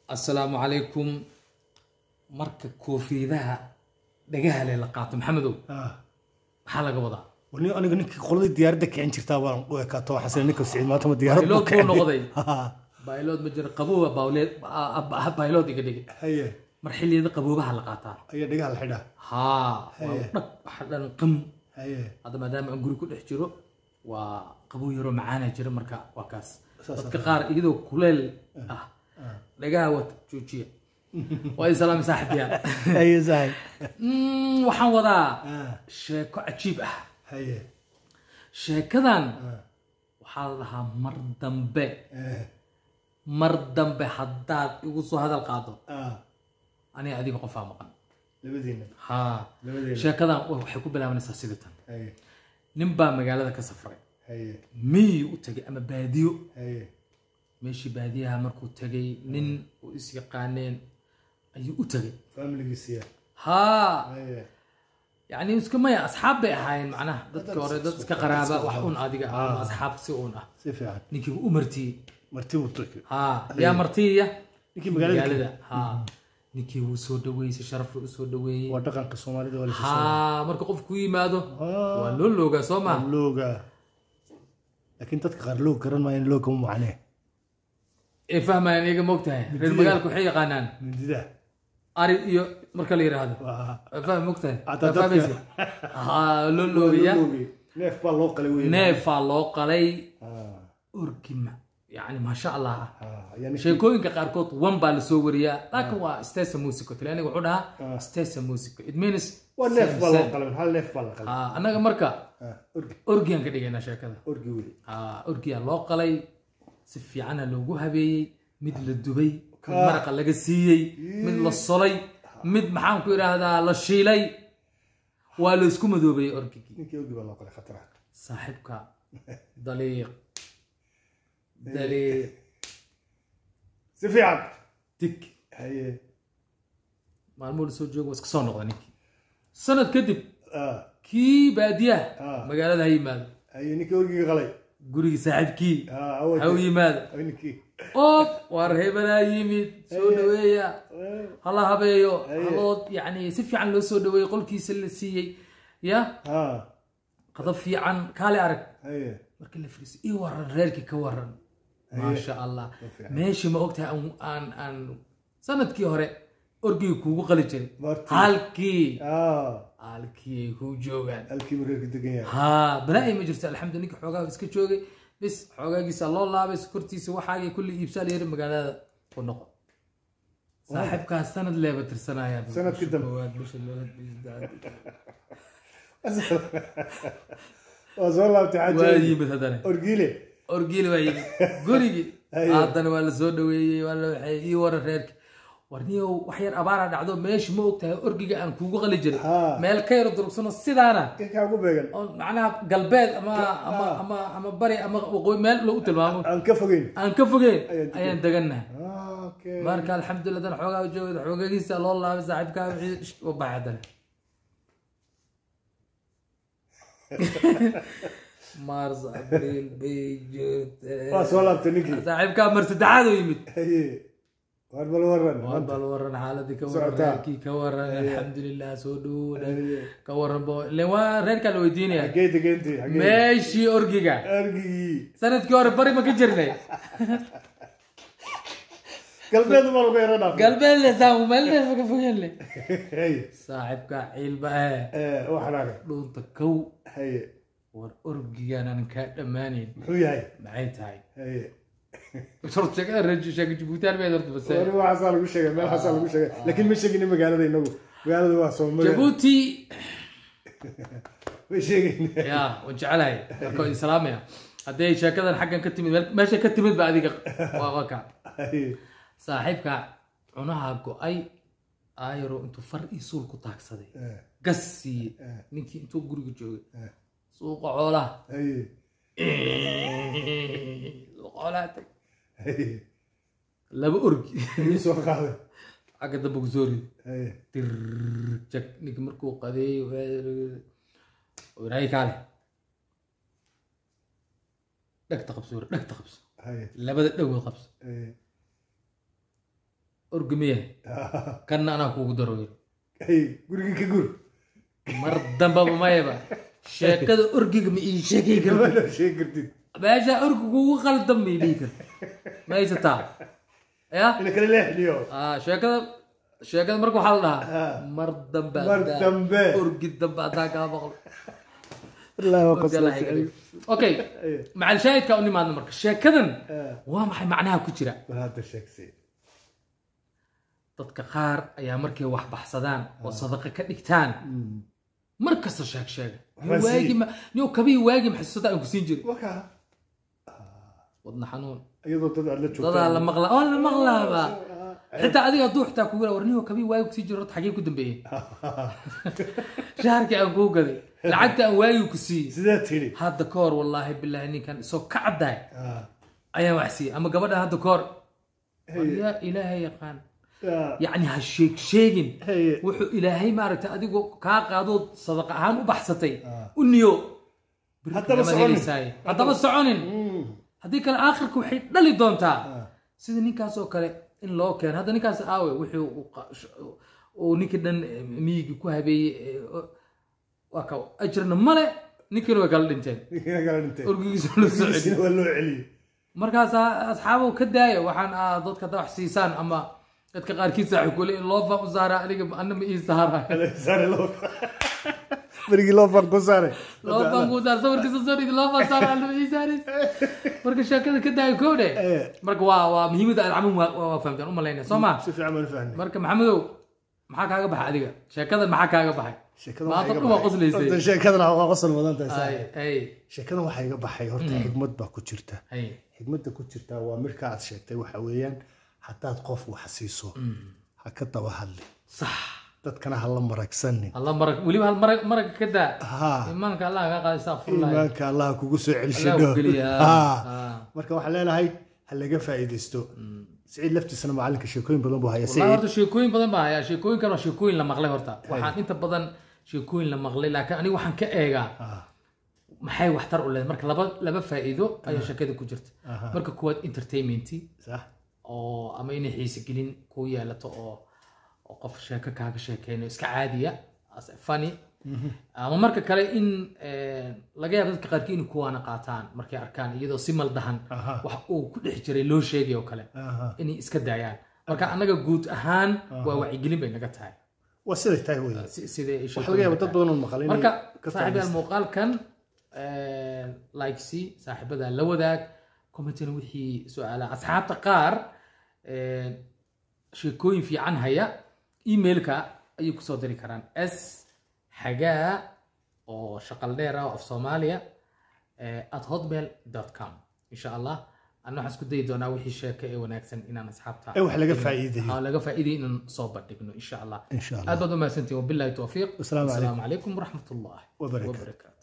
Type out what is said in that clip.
assalaamu calaykum marka koofiidaha dhagaha le la qaato maxamedow maxaa laga wadaa wani aniga ninkii qoladii diyaaradda kicin jirtaa waan u ekaato waxaan sida ninka siciid maanta ma diyaarad baylood buu noqday baylood ma jiro qabooba bawleed baylood iga dhigay haye mar xilliyada qaboobaha la qaataa ayaa dhigaha la xidhaa haa waa Haye. dhag waxa dhan qam haye hadda maadaama aan guri ku dhex jiro waa qabow yaroo macaana jira marka waa kaas Saas dadka qaar iyadoo kuleel ah dhagaha wata joojiya waa i salaami saaxiibyaal haye sahay Mm, waxaan wadaa sheeko cajiib ah haye sheekadan waxaa la dhahaa mar dambe mar dambe haddaad igu soo hadal qaado aniga adiga qofaa maqan labadiina haa labadeena sheekadan waxay ku bilaabanaysaa sidii tan haye nin baa magaalada ka safray haye miyi u tegay ama baadiyo haye meeshii baadiyaha markuu tegay nin u is yaqaaneen ayuu u tegay familigiisiya haa haye yani iska maya asxaab bay ahaayeen macnaha dadka hore dad iska qaraaba wax un adiga ah ama Ah. asxaab si un ah si fiican ninkii u martiyey marti buu turki haa yaa martiya ninkii magaalada magaalada haa ninkii wuu soo dhaweeyey si sharaf u soo dhaweeyey waa dhaqanka soomaalida waa la haa marka qofku ku yimaado Ah. waa loo loogaa soo ma looga laakiin dadka qaar loog garan maayaan looga ma macnee ee fahmayaan iyaga moogtahay reer magaalka waxay yaqaanaan mindida ari iyo marka la yidhaahdo waa fahmi moogtahay Hadda Waa fahmaysa? haa loo loogaya loogay neef baa loo qalay wey neefaa loo qalay Ah, orgi ma yani maasha allah ah ah, ayaa ninkii- sheekooyinka qaarkood one baa lasoo wariyaa laakiin waa stesa musico talyaaniga wuxuu dhahaa Ah. stesa musico it means waa neef same, baa loo same. qalay hal neef baa la qalay Ah, annaga marka Ah, orgi orgiyan ka dhigaynaa sheekada orgi wey Ah, orgiyaa loo qalay si fiicana loogu habeeyey mid la dubay mid Ka- maraqa laga siiyey mid la solay mid maxaan ku idhaahdaa la shiilay waa la isku madoobayey orgigii ninkii orgi baa loo qalay khatara saaxiibka daliiq daliiq si fiican dig haye maalmuhu lasoo joogo waa iska soo noqda ninkii sanad kadib ah, kii baadiyaha Ah. magaalada ha yimaado haye ninkii orgiga qalay gurigii saaxiibkii Ah, ha u awal yimaado ninkii oob waar hebelaa yimid soo dhaweeya Eh, hala habeeyo Aye. haloo yani si fiican loo soo dhaweeyey qolkiisa la siiyey ya ah, qadab fiican kaale arag haye markii la firiisay ii waran reerkii ka waran maasha allah Waa fiican. meeshii ma ogtahay aan- aan aan sanadkii hore orgigii kuugu qali jiray Martii. halkii ah, halkii ay kuu joogaan halkii buu reerka degan yahay haa balaa ma jirto alxamdu ninka xoogaa iska joogay bis xoogaagiisa loo laabay sokortiisa waxaagii kulli iibsaa layiri magaalada ku noqo saaxiibkaas sanad leeba tirsanaya Sanadkii dambe. bisha labaad, bisha saddexaad. waa soo laabtay waa xaaja yimid haddana orgiile orgiil waa yimid gurigii Aye. haddana waa la soo dhaweeyey waa la waxay ii waran reerki warniyow wax yar abaara dhacdo meesha ma ogtahay orgiga aan kuugu qali jiray Haa. meel ka yar durugsano sidaana inkaa ugu beegan oo macnaha galbeed ama ama ama ama bari ama waqooyi meel lagu tilmaamo aan ka fogeyn aan ka fogeyn Ayaan degan. ayaan degannahay Ah, okay marka alxamdulilah dan xoogaa joogay xoogagiisa loo laabay saaxiibkaa wixii u baxay haddana mars abriil may june waa soo laabtay ninkii saaxiibkaa mar saddexaad u yimid haye waar bal waran waan bal waran xaaladii ka waran Socotaa. reerkii ka waran alxamdulilah soo dhowna Haye. ka waran bo ilen waa reerkaa la weydiinaya xagee degeentay xagee meeshii orgiga orgigii sanadkii hore bari ma ka jirnay galbeed baa lagu yara dhaafay galbeed le saamu meel dheer ka fogeen le haye saaxiibkaa ciilba eh Eh, waa xanaaqay dhuunta kow haye war orgigaan aan kaa dhammaanayn muxuu yahay maxay tahay haye horta sheekada reer sheeka jabuutaan bay horta base wari waxaasaa lagu sheegay meel xaasaa lagu sheegay laakiin ma sheegin magaalada inagu magaalada waa soo magaala jabuuti ma sheegin ya waan jecelahay marka waan islaamaya hadday sheekadan xaggan ka timid meel- meesha ka timid ba adiga waa waa ka haye saaxiibka cunaha go-ay ayro intuu far iyo suul ku taagsaday eh, gas siiyey Eh. ninkii intuu guriga joogay eh, suuqa xoolaha haye suuqa xoolaha tag haye laba orgi ii soo qaaday xagga dambe ku soo ridi haye dirjag ninki markuu qadeey raay kaale dhegta qabso dhegta qabso haye labada dhagood qabso haye orgamiyaha kanna anaa kuugu daro yiri Hey, gurigii ka gur mar dambaba mayaba sheekada orgiga ma ii sheegi kartid mana sheegi kartid meesha orgigu ugu qaldan ma ii kartid ma haysataa ya ina kala leexniyo Ah, sheekada sheekada marka waxaa la dhahaa Ah. mar dambe Mar haddaa- dambe. orgi dambe haddaa kaa maqlo wallaahi waa Orgi Allah iga dhigo. okay macal shaahidka u nimaadna marka sheekadan waa maxay macnaha ku jira bal hadda sheegsay dadka qaar ayaa markay wax baxsadaan oo sadaqa ka dhigtaan mar kasta sheeg sheega Waxbaa sii- waagi ma niyo kabii waagi maxsuusada aan ku siin jiray wakaa wadna xanuun iyadoo dad aad la joogtaan dadaa la maqlaa waa la maqlaaba xitaa adiga hadduu xitaa kugu war niyo kabii waagi kusii jiro horta xagee ku dambeeyey shaharkii aan kuu gaday lacagta aan waagi ku siiyey sidaa tiri hadda ka hor wallaahi bilaahi ninkan isoo ka caddahay Ah, ayaan wax siiyey ama gabadhan hadda ka hor Hey. yaa ilaahay yaqaan ah, yacni ha sheeg sheegin hey. wuxuu ilaahay maaragtay adigoo kaa qaadoo sadaqa ahaan u baxsatay Ah. u niyo Berri Haddaba lama soconin. helaysaaye. haddaba soconin Mm. haddii kale aakhirka waxay dhali doontaa Ah. sida ninkaas oo kale in loo keeno hadda ninkaas aawe wuxuu uu qa- sh- uu ninkii dhan eh, miyigii ku habeeyey eh, o- waa ka ajirna male ninkiina way kala dhinteen Ninkiina kala dhintay orgigiisa loo soo celiyo Orgigiisina waa loo celiyey markaasaa asxaabow ka daaya waxaan ah dadka hadda wax siisaan ama dadka qaarkiis saaxiib kule in loo faa u saara aniga ana ma ii saara Saare loo berigii loo fan ku saare loo faan kuu saar sawirkiisa soo dhigi loo faa saara ana ma ii saaris marka sheekada ka daaya kow dhe Eh. marka waa waa muhiimada alcamuum waa waa fahamtaan u malaynaya soo ma si fiican baan u fahnay marka maxamedow maxaa kaaga baxay adiga sheekadan maxaa kaaga baxay sheekada maanta waxaa iga dhan waa baxay- qoslaysay Horta sheekadana waa qosol mudan tahay ay saaxiib. ay sheekadan waxaa iga baxay horta xigmad baa ku jirta ay xigmadda ku jirta waa marka aad sheegtay waxa weeyaan haddaad qof wax siiso ha ka daba hadli sax dadkana ha la maragsanin alla marag weliba hal marag maraga ka daa ha imaanka allah kaa qaada astaqfirullah iimaanka allah kugu soo Allah celishadho ku geliya. Ha. Ah. marka waxaan leenahay ha laga faa'iidaysto siciid laftiisana macalinka sheekooyin badan buu haya wallahi siciid horta sheekooyin badan baa hayaa sheekooyinkan waa sheekooyin la maqlay horta waxaan inta badan sheekooyin la maqlay laakiin aniga waxaan ka eegaa Ah, maxay waxtar u leedahay marka laba laba faa'iido ayaa sheekada ku jirta Aha. marka kuwaad entertainmenti sax oo ama inay xiise gelin kuu yeelato oo oo qof sheeko kaaga sheekeynayo iska caadiya as a funny ama marka kale in eh, laga yaabo dadka qaarkii inay kuwaana qaataan markay arkaan iyadoo si maldahan Aha. wax uu ku dhex jiray loo sheegay oo kale Aha. inay iska daayaan marka annaga guud ahaan waa wacyigelin bay naga tahay waa siday tahay wey si- sidee ay waxaa laga yaaba dad badan oo maqal inay marka ka saaxiibayaal faa'iidaystaan. muuqaalkan like si saaxiibada la wadaag commentina wixii su-aalaha asxaabta qaar eh, sheekooyin fiican haya emailka ayay kusoo diri karaan s xagaa oo shaqal dheer ah oo af soomaaliya eh, at hotmail com insha allah ana waxaan isku dayi doonaa wixii sheeko ee wanaagsan inaan asxaabta ee wax laga faa'iidayo oo laga faa'iiday inaan soo bandhigno insha allah insha allah aad baad u mahadsantihin wabillahi towfiiq Asalaamu calaykum. calaykum waraxmat ullahi Wabarakaatu. wabarakaatu